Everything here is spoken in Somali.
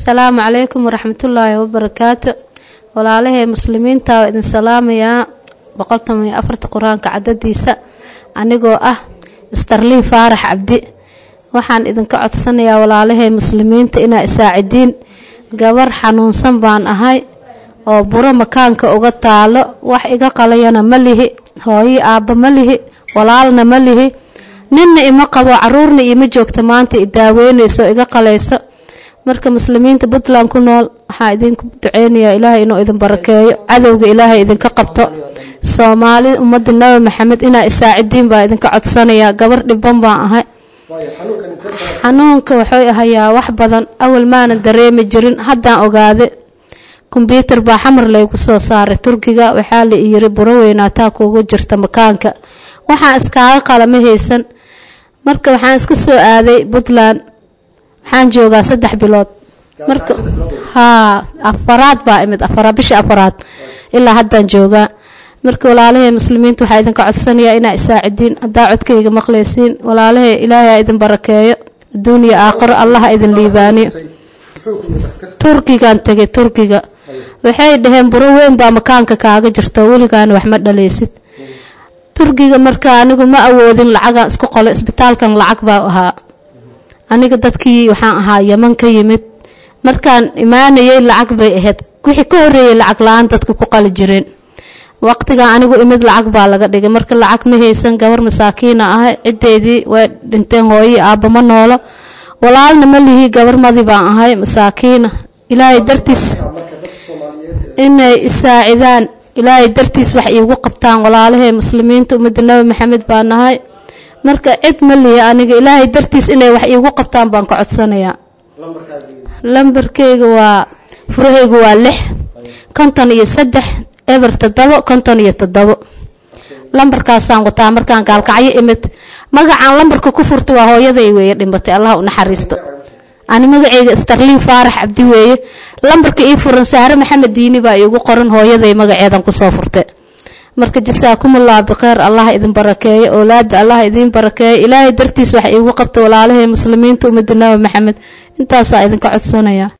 asalaamu calaykum waraxmatullaahi wabarakaatu walaalahey muslimiinta waa idin salaamayaa boqoltan iyo afarta qur-aanka cadadiisa anigoo ah starliin faarax cabdi waxaan idinka codsanayaa walaalahey muslimiinta inaa isaacidiin gabar xanuunsan baan ahay oo buro makaanka uga taalo wax iga qalayana ma lihi hooyo aabba ma lihi walaalna ma lihi ninna ima qabo caruurna iima joogta maanta i daaweynayso iga qalayso marka muslimiinta puntland ku nool waxaa idinku duceynayaa ilaahay inuu idin barakeeyo cadowga ilaahay idinka qabto soomaali ummadda nabi maxamed inaa isaacidiin baa idinka codsanayaa gabar dhiban baan ahay xanuunka wuxuu ahayaa wax badan awal maanan dareemi jirin haddaan ogaade kombyuutar baa xamar laygu soo saaray turkiga waxaa la iyiri buro weynaataa kuugu jirta makaanka waxaan iskaaga qalama haysan marka waxaan iska soo aaday puntland waxaan joogaa saddex bilood marka haa afaraad baa imid afaraad bisha afaraad ilaa haddaan joogaa marka walaalahey muslimiinta waxaa idinka codsanayaa inaa isaacidiin haddaa codkayga maqlaysiin walaalahey ilaahay idin barakeeyo adduuniya aakhiro allaha idin liibaaniyo turkigan tegay turkiga waxay dhaheen buro weyn baa makaanka kaaga jirto weligaana wax ma dhalaysid turkiga marka anigu ma awoodin lacagaan isku qolo isbitaalkan lacag baa ahaa aniga dadkii waxaan ahaa yaman ka yimid markaan imaanayay lacag bay ahayd wixii ka horeeyay lacag la-aan dadka ku qali jireen waqtigan anigu imid lacag baa laga dhigay marka lacag ma haysan gabar masaakiina ahay cideedii way dhinteen hooyi aabba ma noolo walaalna ma lihi gabar madi baan ahay masaakiina ilaahay dartiis inay isaacidaan ilaahay dartiis wax iigu qabtaan walaalahey muslimiinta ummadda nabi maxamed baa nahay marka cid ma lihi aniga ilaahay dartiis inay wax iigu qabtaan baan ka codsanayaa lambarkeyga waa furahaygu waa lix konton iyo saddex eber toddobo konton iyo toddobo lambarkaasaan wataa markaan gaalkacyo imid magacaan lambarka ku furta waa hooyaday weeye dhimatay allah u naxariisto ani magaceyga starliin faarax cabdi weeye lambarka ii furan sahre maxamed diini baa iigu qoran hooyaday magaceedan kusoo furte marka jasaakumullah bikheer allah idin barakeeyo owlaada allah idiin barakeeyo ilaahay dartiis wax iigu qabta walaalahey muslimiinta ummadda nabi maxamed intaasaa idinka codsanaya